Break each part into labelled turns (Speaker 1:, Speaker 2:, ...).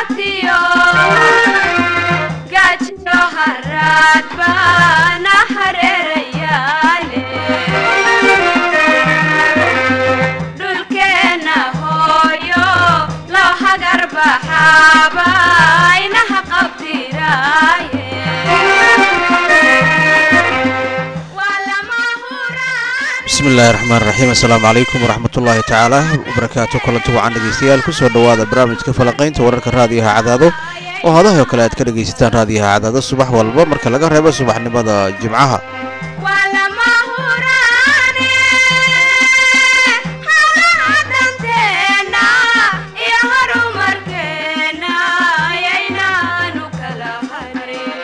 Speaker 1: haraatiyo gaajiyo haraad baana hareerayaale dhulkeenna hooyo loo hagar baxaaba inaha qabtiraaye waa lama huraan
Speaker 2: bismi illaahi raxmaan raxiim assalaamu calaykum waraxmat ullaahi tacaala wabarakaatu kulanti wacan dhegeystayaal kusoo dhowaada barnaamijka falaqaynta wararka raadiyaha cadaado oo hadahoo kale aad ka dhegaysataan raadiyaha cadaado subax walba marka laga reebo subaxnimada jimcaha
Speaker 1: waa lama huraane hawlaha danteenna iyo horumarkeenna ayaynaanu kala harin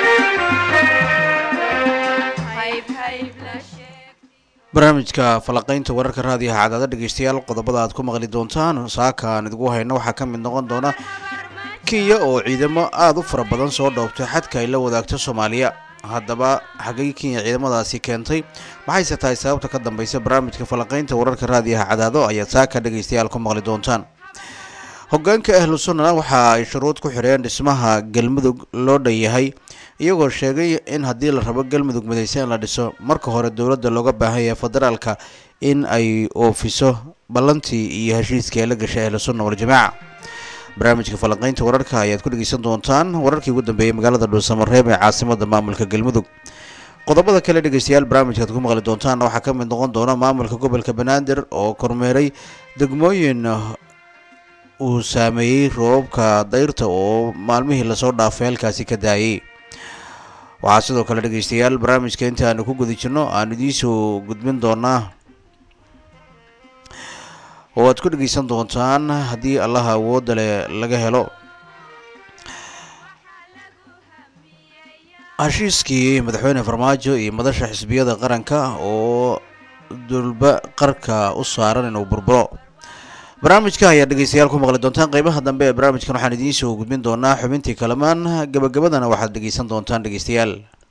Speaker 1: hayb hayb la sheeg
Speaker 2: barnaamijka falaqaynta wararka raadiyaha cadaado dhegeystayaal qodobada aad ku maqli doontaan saaka aan idigu hayno waxaa ka mid noqon doona kenya oo ciidamo aada u fara badan soo dhoobtay xadka ay la wadaagto soomaaliya haddaba xaggay kenya ciidamadaasi keentay maxayse tahay sababta ka dambeysa barnaamijka falaqaynta wararka raadiyaha cadaado ayaad saaka dhegeystayaal ku maqli doontaan hogaanka ahlu sunna waxa ay shuruud ku xidheen dhismaha galmudug loo dhan yahay iyagoo sheegay in haddii la rabo galmudug midayse in la dhiso marka hore dowladda looga baahan yahay federaalka in ay oofiso ballantii iyo heshiiskii ay la gashay ahlu sunna waljamaaca barnaamijka falanqaynta wararka ayaad ku dhegeysan doontaan wararkii ugu dambeeyey magaalada dhuusamareeb ee caasimada maamulka galmudug qodobada kale dhegeystayaal barnaamijkaad ku maqli doontaan waxaa ka mid noqon doona maamulka gobolka banaadir oo kormeeray degmooyin uu saameeyey roobabka dayrta oo maalmihii lasoo dhaafay halkaasi ka daayay waxaa sidoo kale dhegeystayaal barnaamijka inta aanu ku guda jirno aan idiinsoo gudbin doonaa oo aad ku dhegeysan doontaan haddii allaha awoodda leh laga helo heshiiskii madaxweyne farmaajo iyo madasha xisbiyada qaranka oo dulba qarka u saaran inuu burburo barnaamijka ayaa dhegeystayaal ku maqli doontaan qeybaha dambe ee barnaamijkan waxaan idiin soo gudbin doonaa xubintii kalamaan gabagabadana waxaad dhegeysan doontaan dhegeystayaal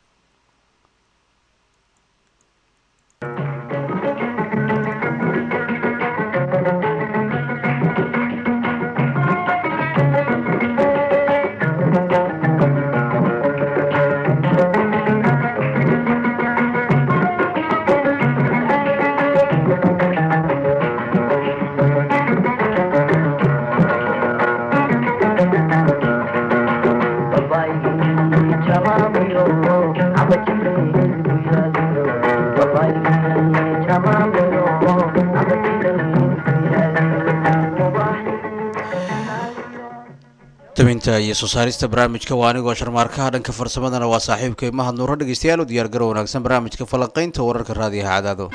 Speaker 2: tabinta iyo soo saarista barnaamijka waa anigoo sharmaarkaha dhanka farsamadana waa saaxiibkay mahad nuuro dhegeystayaal u diyaar garo wanaagsan barnaamijka falanqaynta wararka raadiyaha cadaado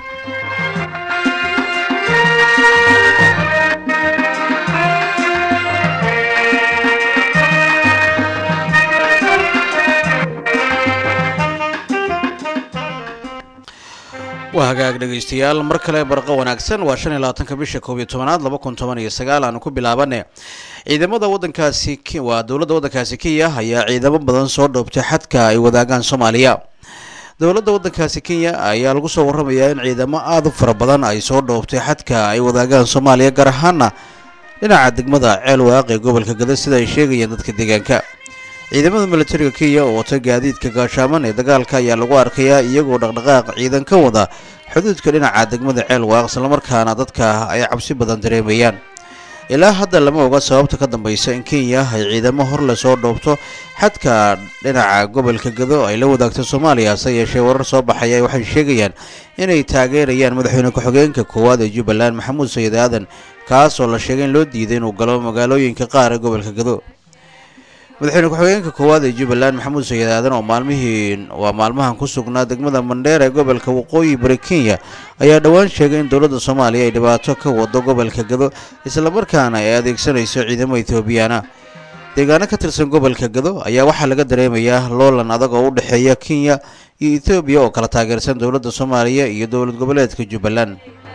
Speaker 2: waa hagaag dhegeystayaal mar kale barqo wanaagsan waa shan iyo labaatanka bisha koob iyo tobanaad laba kun toban iyo sagaal aanu ku bilaabane ciidamada wadankaasi waa dowladda waddankaasi kenya ayaa ciidamo badan soo dhoobtay xadka ay wadaagaan soomaaliya dowladda waddankaasi kenya ayaa lagu soo waramayaa in ciidamo aada u fara badan ay soo dhoobtay xadka ay wadaagaan soomaaliya gaar ahaana dhinaca degmada ceel waaqi ee gobolka gada sida ay sheegayeen dadka deegaanka ciidamada militariga kenya oo wata gaadiidka gaashaaman ee dagaalka ayaa lagu arkayaa iyagoo dhaqdhaqaaq ciidan ka wada xuduudka dhinaca degmada ceel waaq islamarkaana dadka ay cabsi badan dareemayaan ilaa hadda lama oga sababta ka dambeysa in kenya ay ciidamo hor le soo dhoobto xadka dhinaca gobolka gado ay la wadaagto soomaaliya hase yeeshee warar soo baxaya waxay sheegayaan inay taageerayaan madaxweyne ku-xigeenka koowaad ee jubbaland maxamuud sayid aadan kaas oo la sheegay in loo diiday inuu galo magaalooyinka qaar ee gobolka gado madaxweyne ku-xigeenka koowaad ee jubbaland maxamuud sayid aadan oo maalmihii waa maalmahan ku sugnaa degmada mandheer ee gobolka waqooyi bari kenya ayaa dhowaan sheegay in dowladda soomaaliya ay dhibaato ka wado gobolka gado islamarkaana ay adeegsanayso ciidamo ethoobiyaana deegaano ka tirsan gobolka gado ayaa waxaa laga dareemayaa loolan adag oo u dhexeeya kenya iyo ethoobiya oo kala taageersan dowladda soomaaliya iyo dowlad goboleedka jubbaland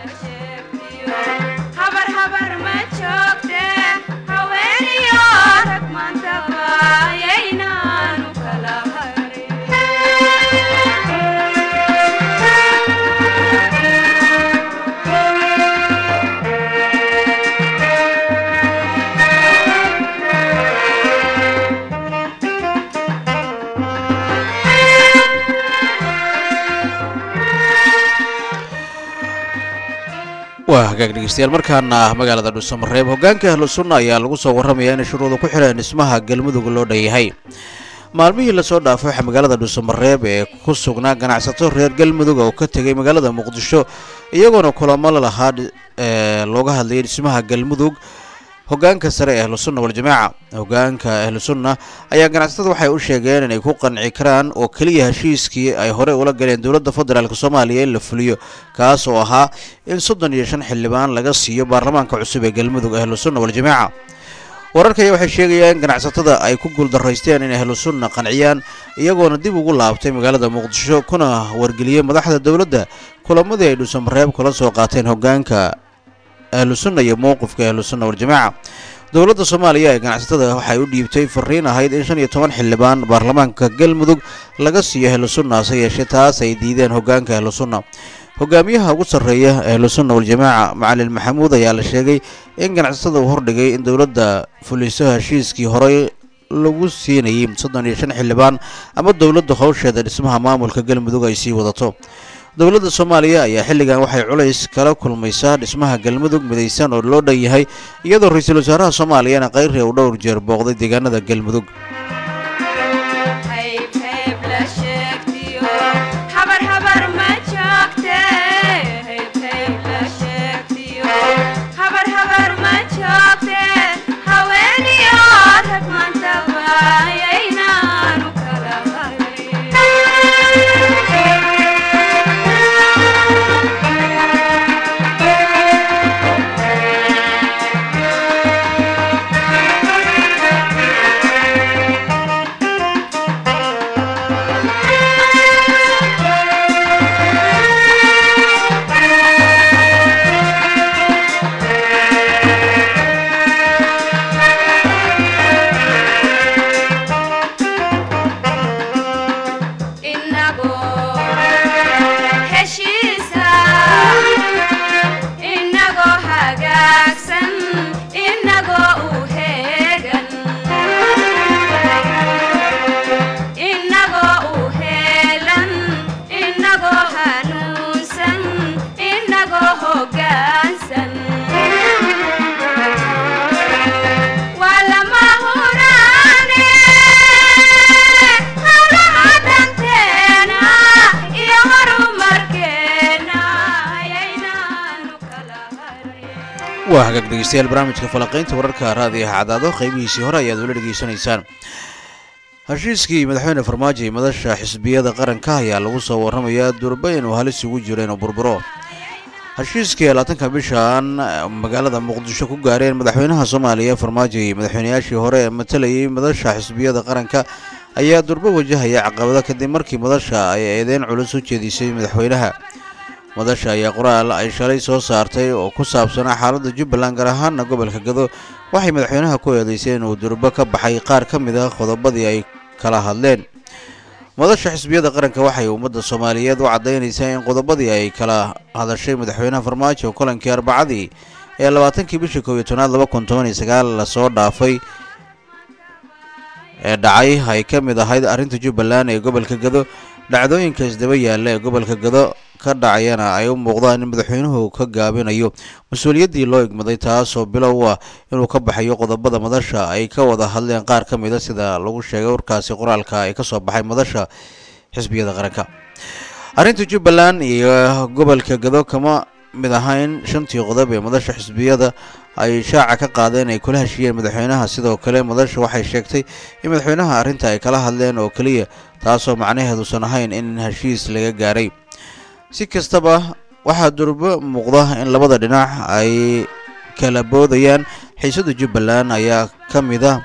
Speaker 1: habar habar ma joogte haweeniyo rag maantaba ayaynaanu kala harin
Speaker 2: hagaag dhegeystayaal markaana magaalada dhuusamareeb hogaanka ahlu sunna ayaa lagu soo warramayaa inay shuruuda ku xidheen dhismaha galmudug loo dhanyahay maalmihii lasoo dhaafay waxaa magaalada dhuusamareeb ee ku sugnaa ganacsato reer galmudug oo ka tegay magaalada muqdisho iyagoona kulamo la lahaa looga hadlayay dhismaha galmudug hogaanka sare ee ahlu sunna waljamaaca hogaanka ahlu sunna ayaa ganacsatada waxay u sheegeen inay ku qanci karaan oo keliya heshiiskii ay horey ula galeen dowladda federaalk soomaaliya in la fuliyo kaas oo ahaa in soddon iyo shan xildhibaan laga siiyo baarlamaanka cusub ee galmudug ahlu sunna waljamaaca wararkaya waxay sheegayaan in ganacsatada ay ku guuldaraysteen in ahlu sunna qanciyaan iyagoona dib ugu laabtay magaalada muqdisho kuna wargeliyey madaxda dowladda kulamadii ay dhuusamareeb kula soo qaateen hogaanka ahlu sunna iyo mowqifka ahlu sunna waljamaaca dowladda soomaaliya ee ganacsatada waxay u dhiibtay fariin ahayd in shan iyo toban xildhibaan baarlamaanka galmudug laga siiyo ahlu sunna hase yeeshee taas ay diideen hogaanka ahlu sunna hogaamiyaha ugu sarreeya ahlu sunna waljamaaca macalin maxamuud ayaa la sheegay in ganacsatada uu hordhigay in dowladda fuliso heshiiskii horey lagu siinayay soddon iyo shan xildhibaan ama dowladda howsheeda dhismaha maamulka galmudug ay sii wadato dowladda soomaaliya ayaa xilligan waxay culays kala kulmaysaa dhismaha galmudug midaysan oo loo dhan yahay iyadoo ra-iisul wasaaraha soomaaliyana kayri uu dhowr jeer booqday deegaanada galmudug waa hagaag dhegeystayaal barnaamijka falaqaynta wararka raadiyaha cadaado qeybihiisii hore ayaad ula dhegeysanaysaan heshiiskii madaxweyne farmaajo iyo madasha xisbiyada qaranka ayaa lagu soo warramayaa durba inuu halis ugu jiro inuu burburo heshiiskii labaatanka bishan magaalada muqdisho ku gaareen madaxweynaha soomaaliya farmaajo iyo madaxweynayaashii hore ee matalayay madasha xisbiyada qaranka ayaa durbo wajahaya caqabado kadib markii madasha ay eedeyn culus u jeedisay madaxweynaha madasha ayaa qoraal ay shalay soo saartay oo ku saabsanaa xaaladda jubbaland gaar ahaana gobolka gado waxay madaxweynaha ku eedeysay inuu durbo ka baxay qaar ka mid ah qodobadii ay kala hadleen madasha xisbiyada qaranka waxay ummadda soomaaliyeed u caddaynaysaa in qodobadii ay kala hadashay madaxweynaha farmaajo kolankii arbacadii ee labaatankii bishii koob iyo tobnaad laba kun toban iyo sagaal lasoo dhaafay ee dhacay ay ka mid ahayd arrinta jubbaland ee gobolka gado dhacdooyinka isdaba yaalla ee gobolka gado ka dhacayana ay u muuqdaan in madaxweynuhu ka gaabinayo mas-uuliyaddii loo igmaday taasoo bilow ah inuu ka baxayo qodobada madasha ay ka wada hadleen qaar ka mida sida lagu sheegay warkaasi qoraalka ay ka soo baxay madasha xisbiyada qaranka arrinta jubbaland iyo gobolka gado kama mid ahayn shantii qodob ee madasha xisbiyada ay shaaca ka qaadeen ay kula heshiiyeen madaxweynaha sidoo kale madasha waxay sheegtay in madaxweynaha arrinta ay kala hadleen oo keliya taasoo macnaheedusan ahayn in heshiis laga gaaray si kastaba waxaa durbo muuqda in labada dhinac ay kala boodayaan xiisada jubbaland ayaa ka mid a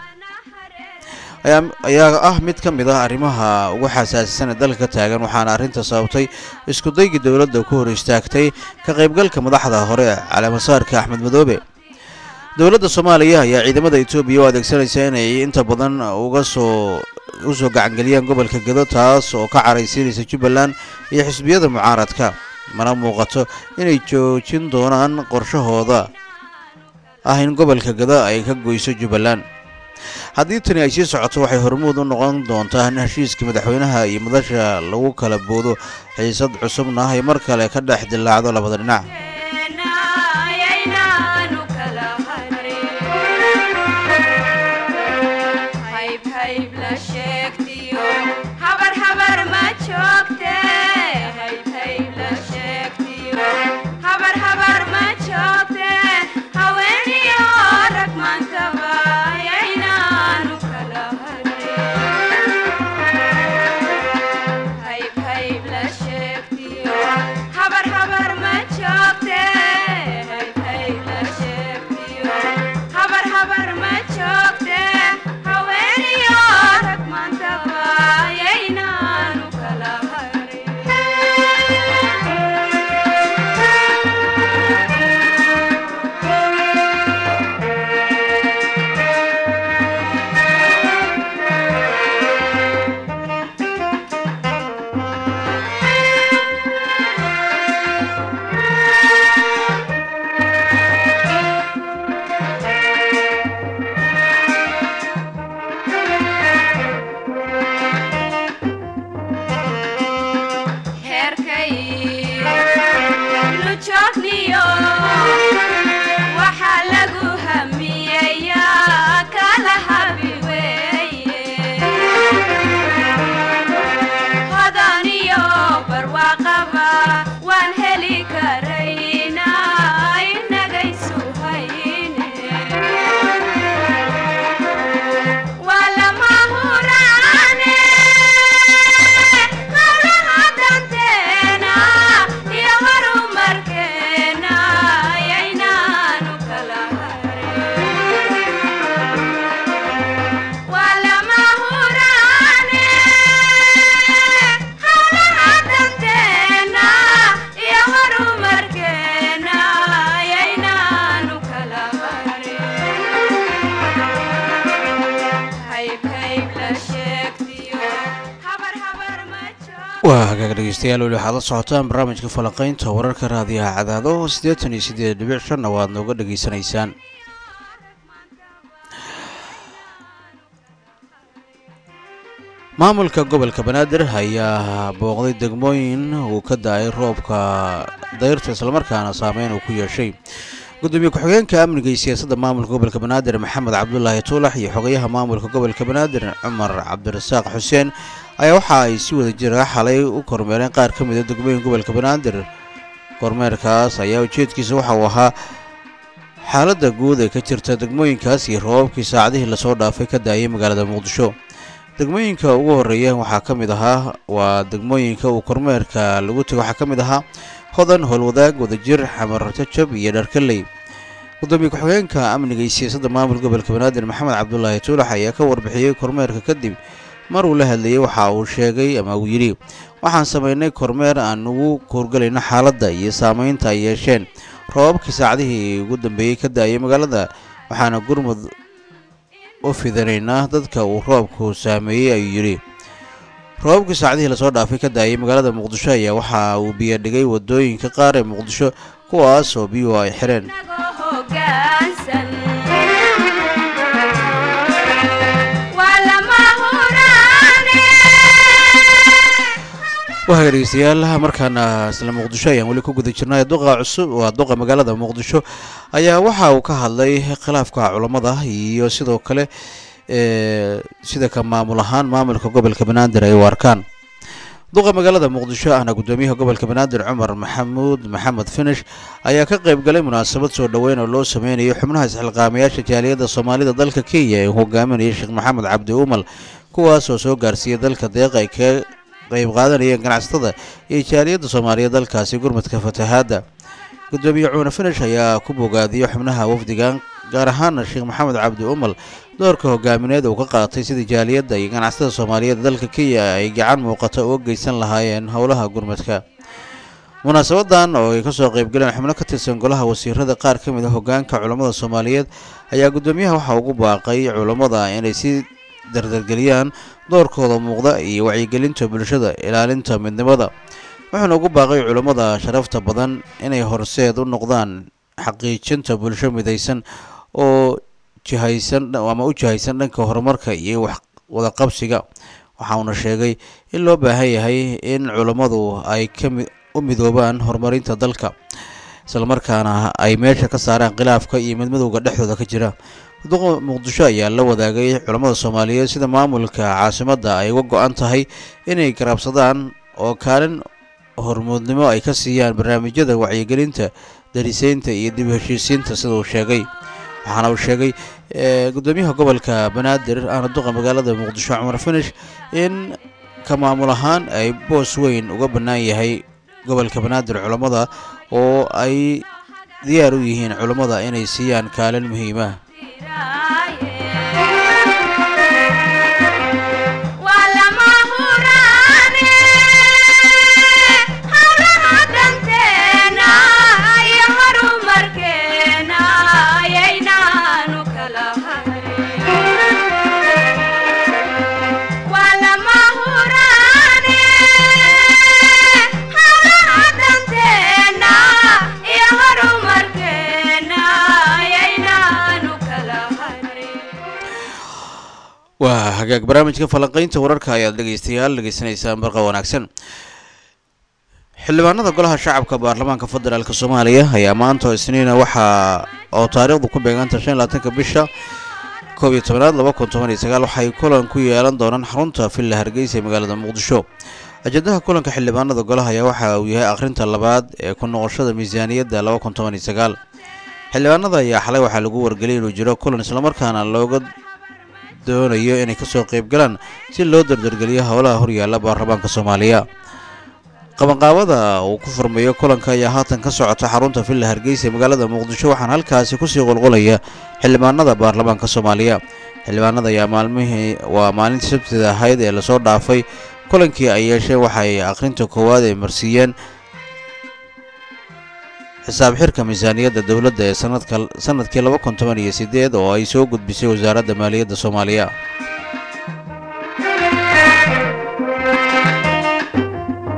Speaker 2: ayaa ah mid ka mid ah arrimaha ugu xasaasisan ee dalka ka taagan waxaana arrinta sababtay isku daygii dowladda ku hor istaagtay ka qaybgalka madaxda hore caleemasaarka axmed madoobe dowladda soomaaliya ayaa ciidamada etoobiya u adeegsanaysa inay inta badan uga soo u soo gacangeliyaan gobolka gado taas oo ka caraysiinaysa jubbaland iyo xisbiyada mucaaradka mana muuqato inay joojin doonaan qorshahooda ah in gobolka gado ay ka goyso jubbaland haddii tani ay sii socoto waxay hormuud u noqon doontaa in heshiiska madaxweynaha iyo madasha lagu kala boodo xiisad cusubna ay mar kale ka dhex dillaacdo labada dhinac waa hagaag dhegeystayaal weli waxaad la socotaan barnaamijka falanqeynta wararka raadiyaha cadaado siddeetan iyo siddeed dhibic shanna waad nooga dhegeysanaysaan maamulka gobolka banaadir ayaa booqday degmooyin uu ka da-ay roobka dayrta islamarkaana saameyn uu ku yeeshay gudoomiye ku-xigeenka amniga iyo siyaasadda maamulka gobolka banaadir maxamed cabdulaahi tuulax iyo xogayaha maamulka gobolka banaadir cumar cabdirasaaq xuseen ayaa waxa ay si wada jira xalay u kormeereen qaar ka mida degmooyin gobolka banaadir kormeerkaas ayaa ujeedkiisa waxa uu ahaa xaaladda guud ee ka jirta degmooyinkaas iyo roobabkii saacadihii lasoo dhaafay ka daayay magaalada muqdisho degmooyinka ugu horeeya waxaa ka mid ahaa waa degmooyinka uu kormeerka lagu tego waxaa ka mid ahaa hodan howlwadaag wadajir xamar jajab iyo dharkaley gudoomiye ku-xigeenka amniga iyo siyaasadda maamulka gobolka banaadir maxamed cabdulaahi tuulax ayaa ka warbixiyey kormeerka kadib mar uu la hadlayey waxa uu sheegay ama uu yidhi waxaan samaynay kormeer aan ugu koorgelayno xaaladda iyo saameynta ay yeesheen roobabkii saacadihii ugu dambeeyey ka da-ayay magaalada waxaana gurmud u fidanaynaa dadka uu roobku saameeyey ayuu yidhi roobabkii saacadihii lasoo dhaafay ka da-ayay magaalada muqdisho ayaa waxa uu biyo dhigay wadooyinka qaar ee muqdisho kuwaas oo biyuhu ay xireen
Speaker 1: inagoo hoggaansan waa lama huraane
Speaker 2: wahaga dhegeystayaal markaana isla muqdisho ayaan weli ku guda jirnay duqa cusub waa duqa magaalada muqdisho ayaa waxa uu ka hadlay khilaafka culammada iyo sidoo kale ee sida ka maamul ahaan maamulka gobolka banaadir ay u arkaan duqa magaalada muqdisho ahna gudoomiyaha gobolka banaadir cumar maxamuud maxamed finish ayaa ka qayb galay munaasabad soo dhoweyn oo loo sameynayo xubnaha isxilqaamayaasha jaaliyadda soomaalida dalka kenya ee uu hogaaminayay sheekh maxamed cabdi umal kuwaas oo soo gaarsiiyey dalka deeq ay ka qayb qaadanayeen ganacsatada iyo jaaliyadda soomaaliya dalkaasi gurmadka fatahaadda gudoomiye cuune finish ayaa ku bogaadiyey xubnaha wafdigan gaar ahaana sheekh maxamed cabdi umal doorka hogaamineed uu ka qaatay sidii jaaliyadda iyo ganacsatada soomaaliyeed dalka kenya ay gacan muuqata uga geysan lahaayeen howlaha gurmadka munaasabadan oo ay kasoo qaybgaleen xubno ka tirsan golaha wasiirada qaar ka mid a hogaanka culammada soomaaliyeed ayaa gudoomiyaha waxaa ugu baaqay culammada inay si dardargeliyaan doorkooda muuqda iyo wacyigelinta bulshada ilaalinta midnimada wuxuuna ugu baaqay culammada sharafta badan inay horseed u noqdaan xaqiijinta bulsho midaysan oo jihaysan ama u jihaysan dhanka horumarka iyo wax wadaqabsiga waxauna sheegay in loo baahan yahay in culammadu ay kami u midoobaan horumarinta dalka islamarkaana ay meesha ka saaraan khilaafka iyo midmadowga dhexdooda ka jira duqa muqdisho ayaa la wadaagay culammada soomaaliyeed sida maamulka caasimadda ay uga go-an tahay inay garabsadaan oo kaalin hormuudnimo ay ka siiyaan barnaamijyada wacyigelinta dariseynta iyo dib u heshiisiinta sida uu sheegay waxaana uu sheegay gudoomiyaha gobolka banaadir ahna duqa magaalada muqdisho cumar finish in ka maamul ahaan ay boos weyn uga bannaan yahay gobolka banaadir culammada oo ay diyaar u yihiin culammada inay siiyaan kaalin muhiimah
Speaker 1: waa lama huraane howlaha danteena iyo horumarkeena ayaynaanu kala harin waa lama huraane howlaha danteena iyo horumarkeena ayaynaanu kala harin
Speaker 2: waa hagaag barnaamijka falanqeynta wararka ayaad dhegeystayaal dhegeysanaysaan barqa wanaagsan xildhibaanada golaha shacabka baarlamaanka federaalk soomaaliya ayaa maanta isniina waxaa oo taariikhdu ku beeganta shan iyo labaatanka bisha koob iyo tobanaad laba kun toban iyo sagaal waxay kulan ku yeelan doonaan xarunta villa hargeysa ee magaalada muqdisho ajendaha kulanka xildhibaanada golaha ayaa waxa uu yahay akhrinta labaad ee ku noqoshada miisaaniyadda laba kun toban iyo sagaal xildhibaanada ayaa xalay waxaa lagu wargeliyay inuu jiro kulan islamarkaana looga doonayo inay kasoo qaybgalaan si loo dardargeliyo howlaha horyaala baarlamaanka soomaaliya qabanqaabada uu ku furmeeyo kulanka ayaa haatan ka socota xarunta villa hargeysa ee magaalada muqdisho waxaana halkaasi kusii qulqulaya xildhibaanada baarlamaanka soomaaliya xildhibaanada ayaa maalmihii waa maalintii sabtida ahayd ee lasoo dhaafay kulankii ay yeesheen waxay akhrinta koowaad ay marsiiyeen xisaab xirka miisaaniyadda dowladda ee sanadka sanadkii laba kun toban iyo sideed oo ay soo gudbisay wasaaradda maaliyadda soomaaliya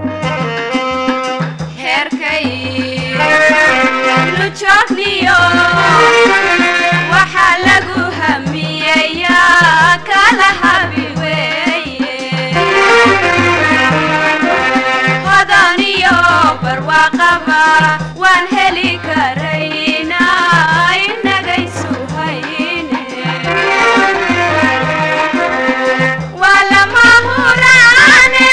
Speaker 1: waan heli karaynaa inagaysu hayne waa lama huraane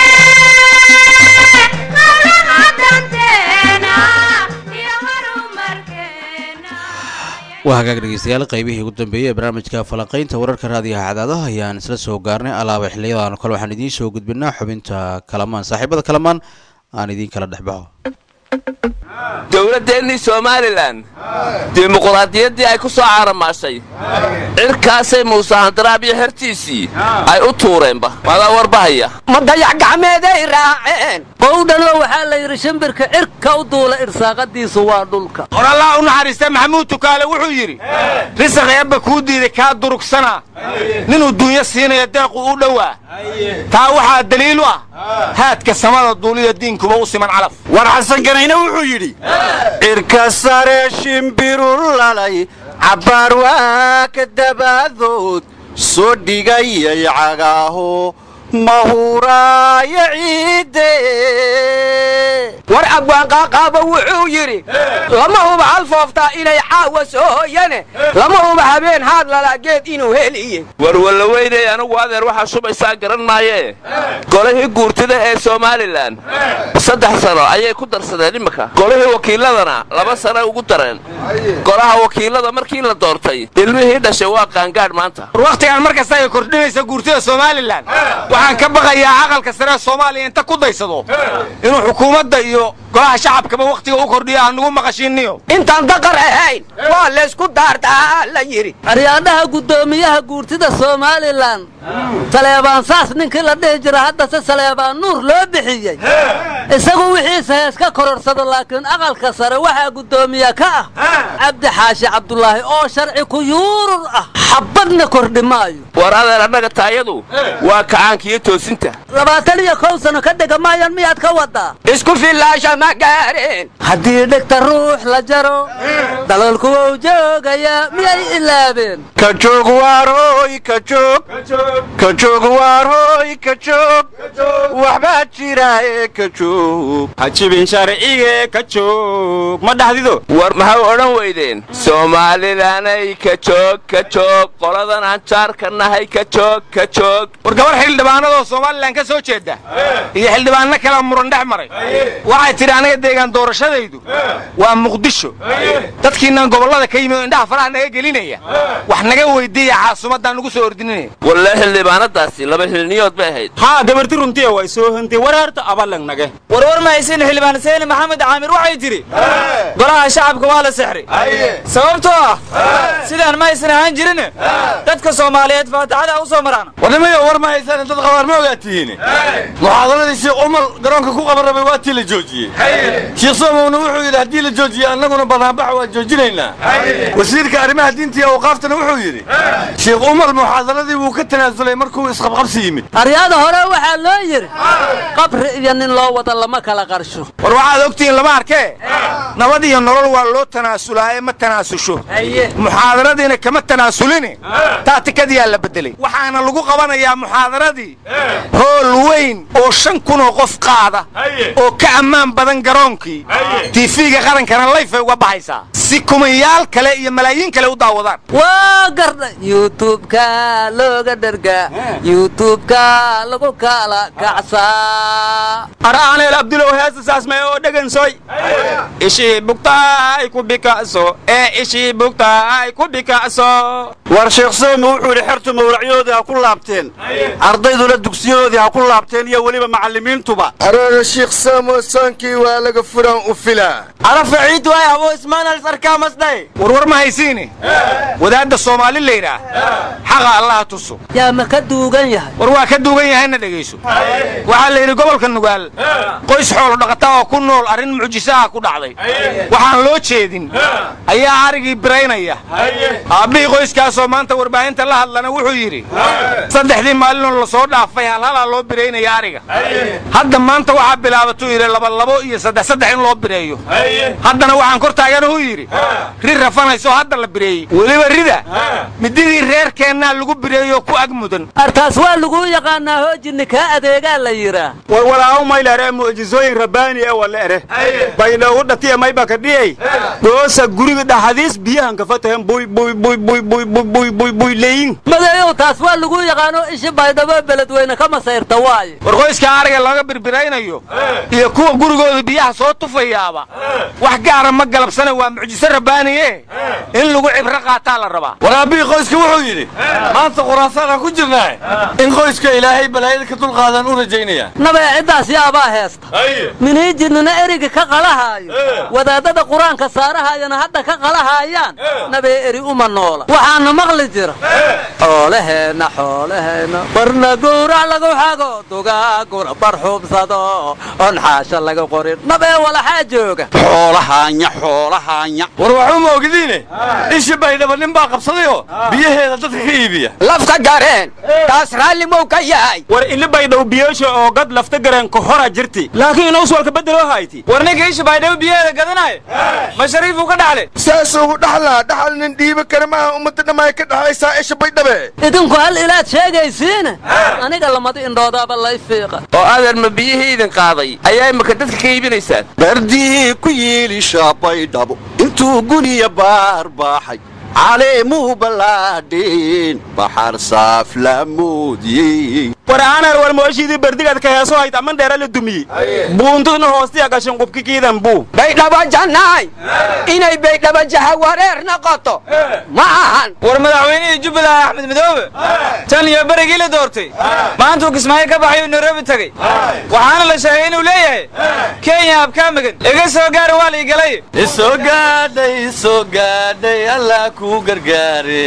Speaker 1: hawlaha danteena iyo horumarkeena
Speaker 2: waa hagaag dhegeystayaal qaybihii ugu dambeeyey ee barnaamijka falanqaynta wararka raadiyaha cadaadaha ayaan isla soo gaarnay alaaba xiliyadan kale waxaan idiin soo gudbinaa xubinta kalamaan saaxiibada kalamaan aan idiin kala dhexbaxo
Speaker 3: dowladdeennii somalilan dimuquraadiyaddii ay ku soo caaramaashay cirkaasay muuse handaraab iyo xertiisii ay u tuureenba maadaa warbahaya
Speaker 4: ma dayax gacmeeday raaceen qowdhanoo waxaa la yidhi shimbirka cirka u duula irsaaqadiisu waa dhulka
Speaker 5: hor allah u naxariista maxamuud tukaale wuxuu yidhi risaq eebba kuu diiday kaa durugsanaa ninuu duunyo siinaya deequ u dhowaa taa waxaa daliil u ah haadka samada duuliya diinkuba u siman calaf
Speaker 6: war xasan ganayne wuxuu yidhi cirka sare shimbiru lalay cabbaar waa ka dabaadood soo dhigayay cagaaho mahuraayo ciidde
Speaker 4: war abwaanqaaqaaba wuxuu yidhi lama huba hal fooftaa inay caawa soo hoyane lama huba habeen haad lalaageed inuu heliye
Speaker 3: warwalla weynay anugu adeer waxaa shubaysaa garan maayee golihii guurtida ee somalilan saddex sano ayay ku darsadeen imminka golihii wakiiladana laba sano ugu dareen golaha wakiilada markii la doortay ilmihii dhashay waa qaangaadh maanta
Speaker 5: war wakhtigaan mar kasta ay kordhinaysa guurtida somalilan waxaan ka baqayaa aqalka sare ee soomaaliya inta ku daysado inuu xukuumadda iyo golaha shacabkaba wakhtiga u kordhiyo aan nagu maqashiinniyo
Speaker 4: intaan daqar ahayn waa laysku daartaa la yidhi aryaadhaha guddoomiyaha guurtida somalilan saleebaan saas ninkii la dhihi jira haddase saleebaan nuur loo bixiyey isagu wixiisa hees ka kororsado laakiin aqalka sare waxaa guddoomiye ka ah cabdi xaashi cabdulaahi oo sharci ku yuurur ah xabadna kordhi maayo
Speaker 3: war adeer annaga taayadu waa kacaankiiyo toosinta
Speaker 4: labaatan iyo kow sano ka dhega maayaan miyaad ka wadaa isku fillaasha ma gaareen haddii dhegta ruux la jaro dalalku wou joogayaa miyay ilaabeen
Speaker 6: ka joog waarooy ka joog ka joog waarooy ka joog waxbaa jira ee ka joog
Speaker 5: hajibin sharcige ka joog ma dhaxdido
Speaker 3: war maxay odhan weydeen soomaalilanay ka joog ka joog qoladan aan jaarka nahay ka joog ka joog
Speaker 5: war gabar xildhibaanadoo somalilan ka soo jeeda iyo xildhibaanno kala muran dhex maray waxay tidhi aniga deegaan doorashadaydu waa muqdisho dadkiinnan gobollada ka yimi oo indhaha faraha naga gelinaya wax naga weydiiya caasimaddaan nugu soo ordinanaya
Speaker 3: walle xildhibaanadaasi laba xilniyood bay ahayd
Speaker 5: haa gabarti runtiya way soo hantay wareerta abalang nage
Speaker 7: warwar mahaysin xildhibaan seeni maxamed caamir waxay tidhi golaha shacabka waa la sexray sababtoo ah sidaan ma aysan ahaan jirin dadka soomaaliyeed faataxada u soo maraan
Speaker 6: warnimayo war ma haysaan dad qabaar ma ogaa tihiin muxaadaradii sheekh umar garoonka ku qaban rabay waa tii la joojiyey sheekh soomowna wuxuu yidhi haddii la joojiye annaguna banaanbaxa waa joojinaynaa wasiirka arrimaha diinta iyo awqaaftana wuxuu yidhi sheekh umar muxaadaradii wuu ka tanaasulay markuu isqabqabsi yimid
Speaker 4: aryaada hore waxaa loo yidhi qabri iyo nin loo wada lama kala qarsho
Speaker 5: war waxaad ogtihiin lama arkee nabad iyo nolol waa loo tanaasulaa ee ma tanaasusho muxaadaradiina kama tanaasulini taatikadiyaa la bedelay waxaana lagu qabanayaa muxaadaradii hool weyn oo shan kunoo qof qaada oo ka ammaan badan garoonkii tiifiga qarankana layfay uga baxaysaa si kumayaal kale iyo malaayiin kale u daawadaan
Speaker 4: waa gardha youtubeka looga dhergaa youtubeka lagu kala kacsaa
Speaker 5: araaneel abdulow heesasaasmay oo dhegansoy ishii bugtaay ku bika'so ee ishii bugtaay ku bika'so
Speaker 6: war sheekh soomi wuxuu yidhi xertu mawlacyadoodii ha ku laabteen ardayduna dugsiyadoodii ha ku laabteen iyo weliba macallimiintuba
Speaker 8: aroona shiikh saamo soonkii waa laga furan u filaa
Speaker 7: arafa ciid waay abo ismaanal sarkaamasdhay
Speaker 5: warwar ma haysiini wadaadda soomaali la yidhaah xaqa allaha tuso
Speaker 4: yaa ma ka duugan yahay
Speaker 5: war waa ka duugan yahayna dhegayso waxaa la yidhi gobolka nugaal qoys xoolo dhaqata oo ku nool arrin mucjisaha ku dhacday waxaan loo jeedin ayaa arigii biraynaya aabbihii qoyskaasoo maanta warbaahinta la hadlana wuxuu yidhi saddexdii maalinoo la soo dhaafay halhalaa loo biraynaya ariga hadda maanta waxaa bilaabatuu yidhi labalabo iyo saddex saddex in loo bireeyo haddana waxaan kor taaganuu yidhi ri rafanayso hadda la bireeyey weliba rida mididii reerkeennaa lagu bireeyo ku ag mudan
Speaker 4: artaas waa laguu yaqaanaa hoojinni kaa adeegaa la yidhaa
Speaker 9: warwalaaw maylare mucjisooyin rabbaani e wala ere baydhoogu dhatiya maybaka dhiyey goosa guriga dhaxadiis biyahan kafatahen buy buy buy buy buy buy buy buy buy leyin
Speaker 4: madeeyow taas waa laguu yaqaano ishi baydhabo beledweyne ka masayrta waaye
Speaker 5: war qoyskaa ariga laga birbiraynayo iyo kuwa gurigooda biyaha soo tufayaaba wax gaara ma galabsana waa mucjiso rabbaaniye in lagu cibro qaataa la rabaa
Speaker 6: waraabii qoyska wuxuu yidhi maanta khuraasaanaan ku jirnaa in qoyska ilaahay balaayada ka dulqaadan u rajaynaya
Speaker 4: nabee ciddaas yaabaa heesta miniijinnina eriga ka qalahaayo wadaadada qur-aanka saarahaayana hadda ka qalahaayaan nabee eri uma noola waxaana maqli jira xoolaheenna xoolaheenna barna gowrac lagu xago dugaaguna bar xubsado on xaasha laga qorin nabee walaxaa jooga
Speaker 9: xoolahaanya xoolahaanya
Speaker 6: war waxuma ogdiine ishi baydhaba nin baa qabsadayoo biyaheeda dadka ka iibiya
Speaker 5: lafta gareen taas raalli mow ka yahay
Speaker 9: war ili baydhow biyoosha oo gad lafta gareen ka hora jirti laakiin inaus walka beddeloo hayti
Speaker 7: war ninka isha baydhabo biyaheeda gadanaayo ma shariifuu ka dhaxle
Speaker 8: saas ugu dhaxlaa dhaxal nin dhiibi kara maaha ummadda dhammaay ka dhaxaysaa isha baydhabe
Speaker 4: idinku hal ilaad sheegaysiine aniga lamadi indhoodaaba lay fiiqa
Speaker 3: oo adeer ma biyihii idin qaaday ayaa imika dadka ka iibinaysaan
Speaker 9: bardii ku yiilisha baydhabo intuu guniya baar baaxay caleemuu ballaadheen baxar saaf la moodiyey war aanar war mooshiidii berdigaad ka heeso hayd aman dheera la dumiyey buuntudna hoostiya gashan qubki kiidan buu
Speaker 5: baydhabo jannaay inay baydhabo jahawareer noqoto ma ahan
Speaker 7: war madaxweynihii jubbaland axmed midoobe tan iyo berigii la doortay maantuu kismaayo ka baxay uu nairobi tegey waxaana la sheegay inuu leeyahay kenya abkaa magan iga soo gaara waa la igalay
Speaker 6: isoo gaadhay isoo gaadhay allah kuu gargaare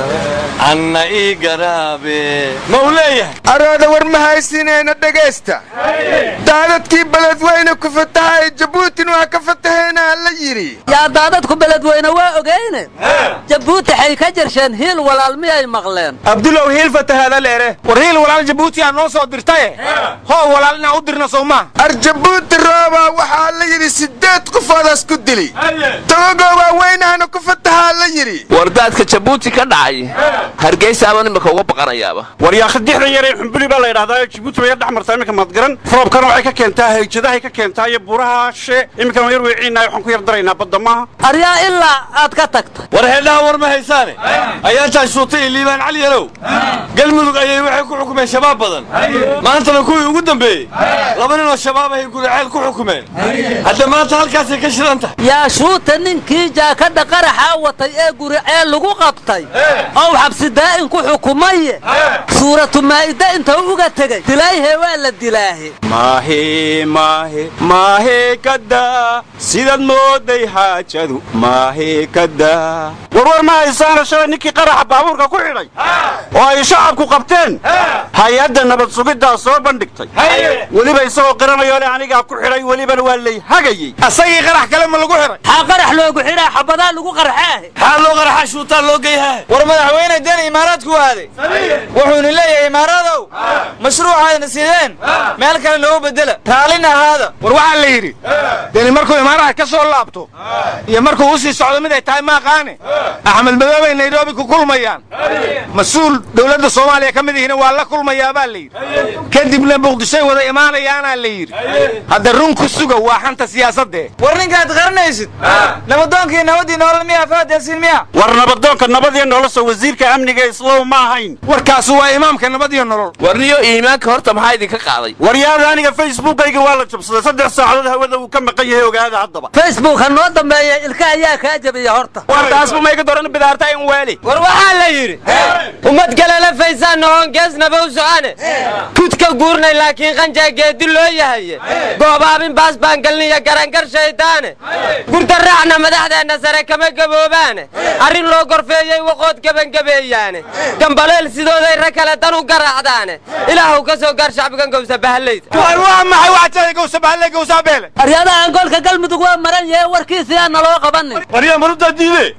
Speaker 6: anna ii garaabe ma uu leeyahay
Speaker 8: arooda war ma haysinayna dhegaysta daadadkii beledweyne ku fatahay jabuutin waa ka fataheenaa la yidhi
Speaker 4: yaa daadadku beledweyne waa ogeyne jabuuti xay ka jirsheen hiil walaal miyay maqleen
Speaker 9: abdulow hiil fatahaada leere
Speaker 5: war hiil walaal jabuuti aa noo soo dirtaye hoo walaal inaan u dirna sow maaha
Speaker 8: ar jabuuti roobaa waxaa la yidhi siddeed qofoodaas ku dili togogoo waaweynahana ku fatahaa la yidhi
Speaker 3: wardaadka jabuuti ka dhacay hargeysaaban imika uga baqanayaaba
Speaker 9: war yaa khadixda yaree xumbuli baa la yidhahdaa jibuuti way yar dhex martaa iminka madgaran roobkana waxay ka keentaa hayjadahay ka keentaa iyo buuraha she iminkana waan yar weeciinaa waxaan ku yar daraynaa badda maaha
Speaker 4: aryaa ilaa aad ka tagta
Speaker 6: war heedhaha war ma haysaane ayaantaa shuutay iyo liibaan cali yalow galmudug ayay waxay ku xukumeen shabaab badan maantana kuwii ugu dambeeyey laba ninoo shabaab ahay guriceel ku xukumeen hadda maanta halkaasay ka shidan tahay
Speaker 4: yaa shuuta ninkii jaakadha qaraxaa watay ee guriceel lagu qabtay ow xabsi daa'in ku xukumaye suuratu maa'ida inta uga tegey dilaayhe waa la dilaahe
Speaker 9: maahe maahe maahe kadaa sidaad mooday xaajadu maahe kadaa warwar ma haysaana shalay ninkii qaraxa baabuurka ku xidhay oo ay shacabku qabteen hay-adda nabad sugiddaa soo bandhigtay weliba isagoo qiranayo le anigaa ku xidhay welibana waa lay hagayey
Speaker 5: asagii qarax kale ma lagu xiray
Speaker 4: xaa qarax loogu xidhaa xabadaa lagu qarxaahe
Speaker 6: maxaa loo qaraxa shuutaa loo geyhaa
Speaker 7: war madaxweyne deni imaaraadku aaday wuxuuna leeyahay imaaradow mashruucaadna sideen meel kale noogu bedela raallina ahaada
Speaker 5: war waxaa la yidhi deni markuu imaaraha ka soo laabto iyo markuu u sii socdo mid ay tahay maaqaane axmed madoobay nairobi ku kulmayaan mas-uul dowladda soomaaliya ka mid ihina waa la kulmayaa baa la yidhi kadibna muqdishoy wada imaanayaanaa la yidhi hadda run ku suga waa xanta siyaasadee
Speaker 7: war ninkaad qaranaysid nabadoonkii nabadii nolol miyaa fahadeelsiin miya
Speaker 9: war nabadoonka nabadiyo nolosha wasiirka amniga islow ma ahayn
Speaker 5: warkaasu waa imaamka nabad iyo nolol
Speaker 3: warniyo iimaanka horta maxaa idinka qaaday
Speaker 9: waryaada aniga facebookayga waa la jabsaday saddex saacadood hawada uu ka maqan yahay ogaada haddaba
Speaker 4: facebook ha noo dambeeya ilka ayaa kaa jabiya horta
Speaker 9: wartaasbu mayga doran bidaarta in weeli
Speaker 7: war waxaa la yidhi ummad kalena faysaan nohon geesnaba u socane kudka guurnay laakiin qanjaa geedi loo yahaye goobaabin baas baan galniyo garangar shaydaane gurta raacna madaxdeenna sare kama gaboobaane arrin loo gorfeeyey waqood gebangabeeyaane gambaleel sidooday ra kale dan u garaacdaane ilaahu ka soo gaar shacbigan gowsa bahallayda
Speaker 5: war waa maxay waxajada gowsabahalle gowsaabeele
Speaker 4: aryadaha angoolka galmudug waa maran yahe warkiisi aan naloo qabanin
Speaker 6: waryaa marutaa diide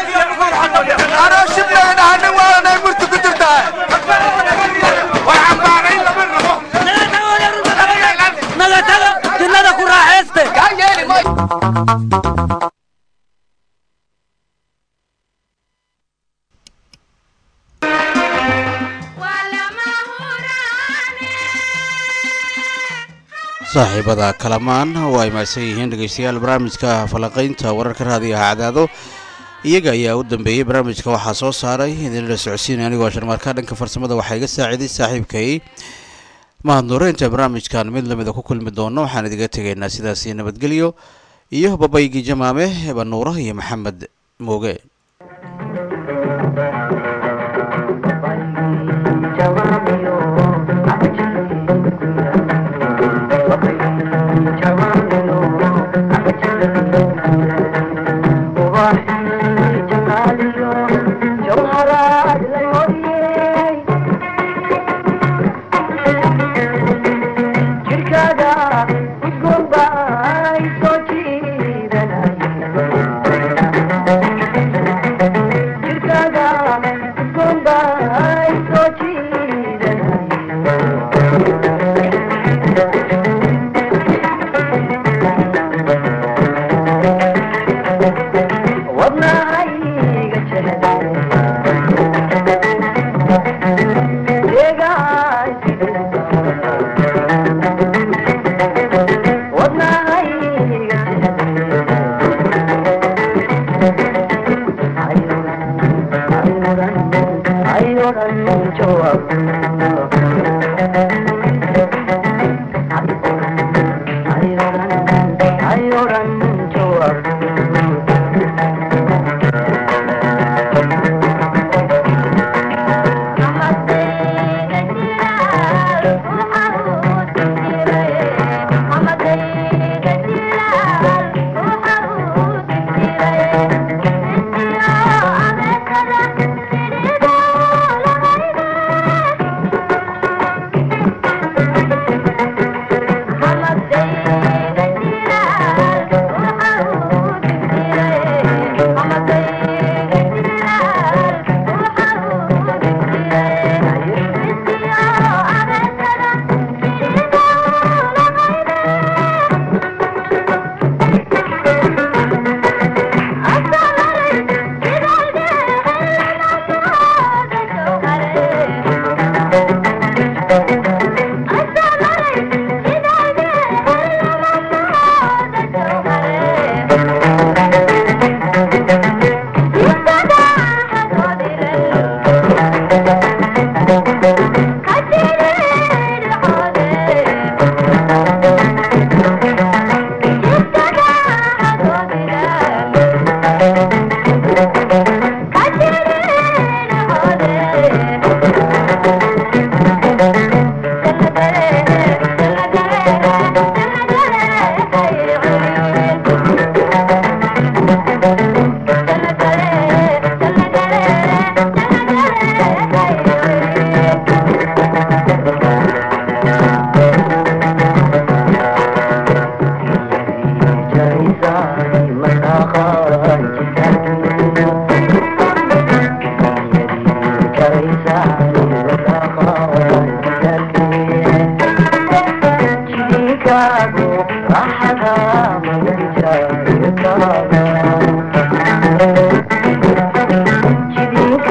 Speaker 8: anoo shiblaga dhahanin waalanay murti ku jirtaa
Speaker 4: naga taga dinnada ku raaxayste
Speaker 2: saaxiibada kalamaan oo ay mahadsan yihiin dhegeystayaal barnaamijka falanqaynta wararka raadiyaha cadaado iyaga ayaa u dambeeyey barnaamijka waxaa soo saaray idinla socodsiinay anigoo sharmaarka dhanka farsamada waxaa iga saaciiday saaxiibkay mahadnuureynta barnaamijkan mid lamida ku kulmi doono waxaan idiga tegaynaa sidaasi nabadgelyo iyo babaygii jamaame banuura iyo maxamed mooge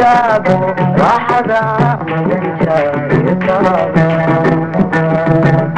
Speaker 10: Thank you.